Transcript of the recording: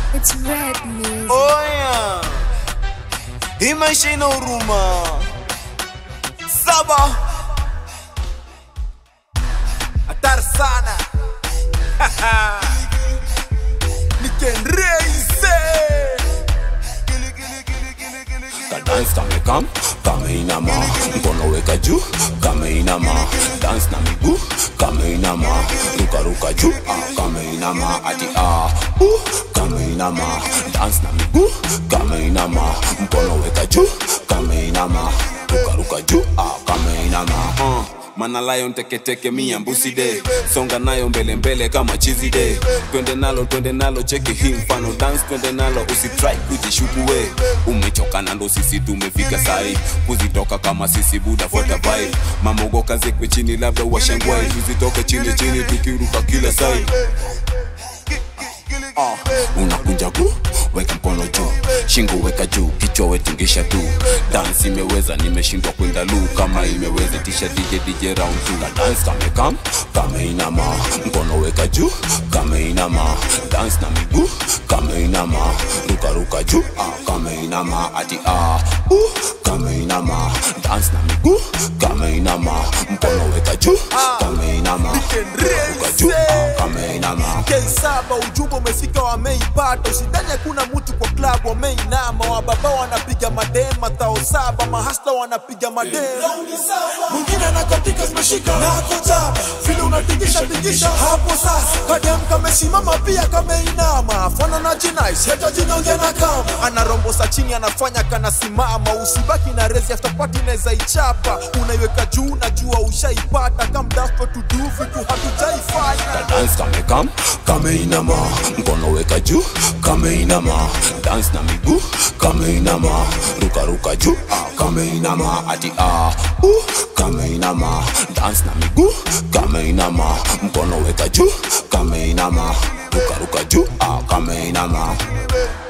It's red music. Oya, hii maisha ina huruma. Saba hatari sana nikenreise dance kamekam kameinama mkono weka juu kameinama dance na miguu kameinama rukaruka juu ah, kameinama ati ah, uh, kameinama dance na miguu kameinama mkono weka juu kameinama rukaruka juu ah, kameinama uh. mana lion teketeke mia mbusi de songa nayo mbele mbele kama chizi de twende nalo twende nalo cheki hii mfano dance twende nalo usitrai kujishuku we umechoka na ndo sisi tumefika sai kuzitoka kama sisi buda fuata vibe mamogoka zekwe chini labda washangwai tuzitoke chini chini tukiruka kila sai Ah, unakunja ku weka mkono juu shingo weka juu kichwa wetingisha tu dance imeweza nimeshindwa kwenda lu kama imeweza tisha dj dj round two na dance kamekam kameinama mkono weka juu kameinama dance na miguu kameinama rukaruka juu ah, kameinama ati ah, uh, kameinama dance na miguu kameinama mkono weka juu kameinama rukaruka juu ah, kameinama saba ujumbe umefika wameipata usidhani hakuna mtu kwa klabu wameinama wababa wanapiga madema tao saba mahasla wanapiga madema mwingine anakatika zimeshika nakota vile unatingisha tingisha hapo sasa kadem kamesimama pia kameinama fana na jinais heta jinonge na kama anarombosa chini anafanya kanasimama usibaki na rezi after party inaweza ichapa unaiweka juu najua ushaipata kamdafo tudu vitu hatujaifanya dance kamekam kameinama mkono weka juu kameinama dance na miguu kameinama rukaruka juu ah, kameinama ati ah, uh, kameinama dance na miguu kameinama mkono weka juu kameinama rukaruka juu ah, kameinama